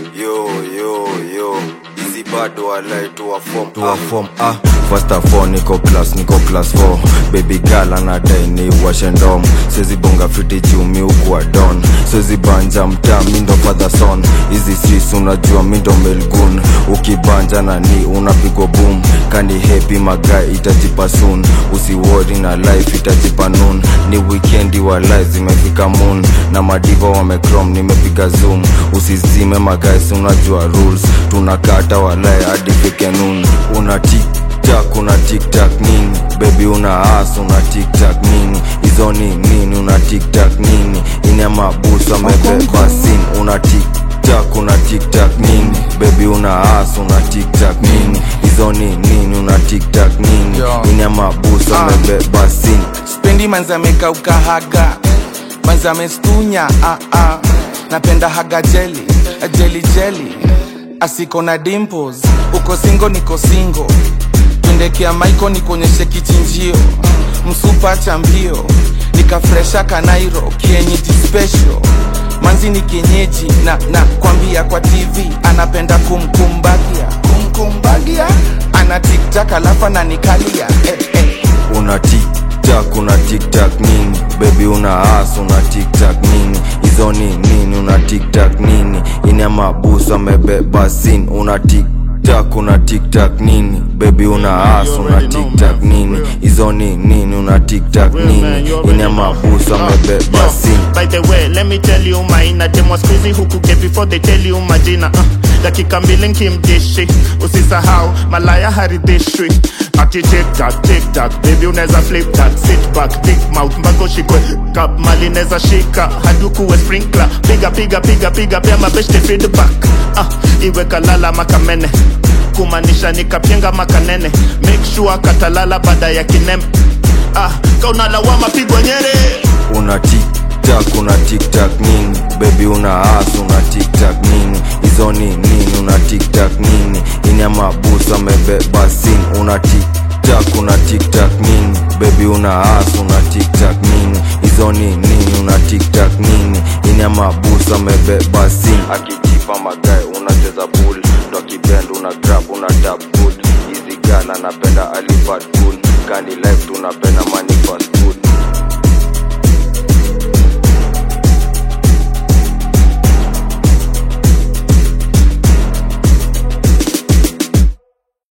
yo yo yo hizi bado walai tuwa form tuwa form ah first of all niko class niko class 4 baby girl anadai ni washendom sezi bonga fiti chumi ukuwa don sezi banja mtaa mindo father son hizi sis unajua mindo melgun ukibanja na ni unapigwa boom kani hepi magai itajipa soon usiwori na life itajipa noon ni wikendi wa life zimefika moon na madiva wamecrom nimepiga zoom usizime magais unajua rules tunakata walai hadi fike noon una tiktak una tiktak nini bebi una as una tiktak nini hizo ni nini una tiktak nini ine mabusu amebeba sin una tiktak una tiktak nini bebi una as una tiktak nini hizo ni nini una tiktak nini Yo. ine mabusu Ah. amebeba sin spendi manzameka ukahaga manzamestunya ah, ah. napenda haga jeli jeli jeli asiko na dimples uko singo niko singo twendekea maiko nikuonyeshe kichinjio msupa cha mbio nikafresha kanairo kienyeji special manzi ni kienyeji na na kwambia kwa tv anapenda kumkumbagia kumkumbagia ana tiktak alafu ananikalia eh, eh. una tiktak una tiktak nini bebi una as una tiktak nini hizo ni nini una tiktak nini ine mabusu amebeba sin una tiktak una tiktak nini bebi una as una tiktak nini hizo ni nini una tiktak nini ine mabusu amebeba sin By the way, let me tell you mine Demo squeezy huku get before they tell you majina uh, dakika mbili nkimdishi usisahau malaya haridhishwi ati tiktak tiktak baby unaweza flip that sit back big mouth mpaka ushikwe kap mali neza shika hadi ukuwe sprinkler piga piga piga piga pia mabeshte feedback uh, iwe kalala makamene kumaanisha nikapyenga makanene make sure katalala baada ya kinembe ah, kaunalawama pigwa nyere una tiktak una tiktak nini bebi una as una tiktak nini hizo ni nini una tiktak nini ine mabusu amebeba sin una tiktak una tiktak nini bebi una as una tiktak nini hizo ni nini una tiktak nini ine mabusu amebeba sin akijipa magae unacheza bull ndo akibend una grab una tap good hizi gala napenda alifat good kani life tunapenda money fast food